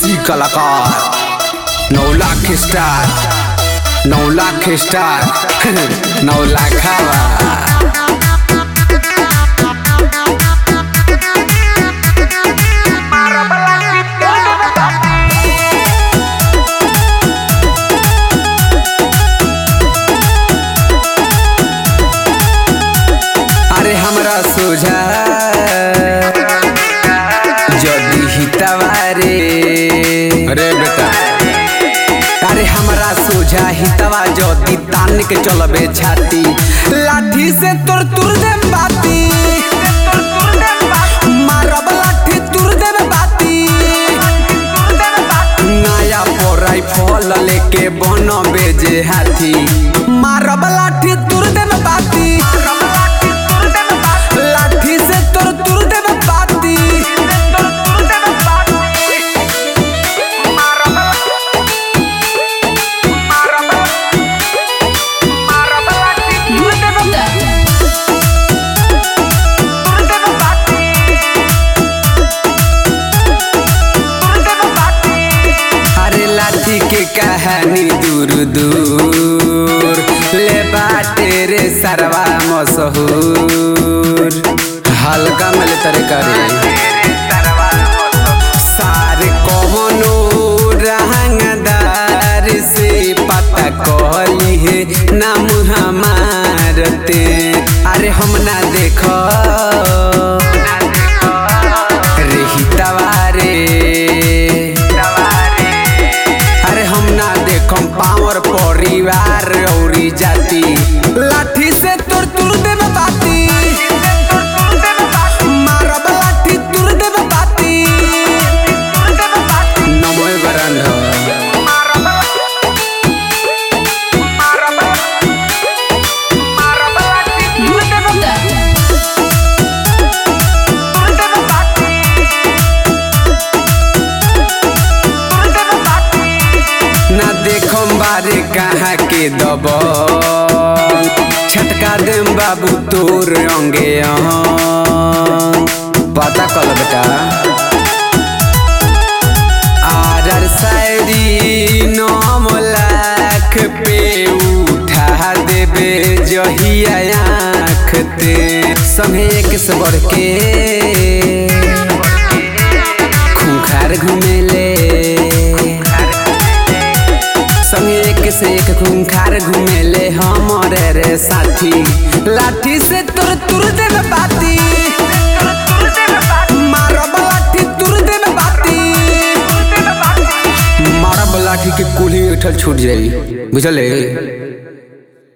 देसी कलाकार नौ लाख स्टार नौ लाख स्टार नौ लाख हवा अरे हमरा सोझा जदी हितवारे अरे बेटा अरे हमरा सोझा हितवा जदी तान के चलबे छाती लाठी से तोर तुर दे बाती मारब लाठी तुर देबे बाती नया पोराई फल लेके बन बेजे हाथी मारब लाठी तुर देबे बाती लाठी से तोर तुर देबे बाती अरे लाठी के कहानी दूर दूर ले बाटे रे सरवा मशहूर हल्का मिल तरे करे सारे कौनो रंगदार से पता कहली है नाम हमारते अरे हम ना देखो रे हितवारे अरे हम ना देखम पावर परिवार औरी जाति लाठी से तोर तुर देबे बाती मारब लाठी तुर देबे बाती नमो बरंध ना देखम बारे कहाँ के दब छटका देम बाबू तोर अंगे अहं। पता कल बेटा आर शायरी नौ लाख पे उठा देबे जहिया आँख ते संगे एक से बढ़ के खूंखार घुमेले संगे एक से एक खूंखार घुमेले हमरे रे साथी लाठी से तुर तुर देबे बाती मारब लाठी तुर देबे बाती मारब लाठी के कुल्ही उठल छूट जाई बुझले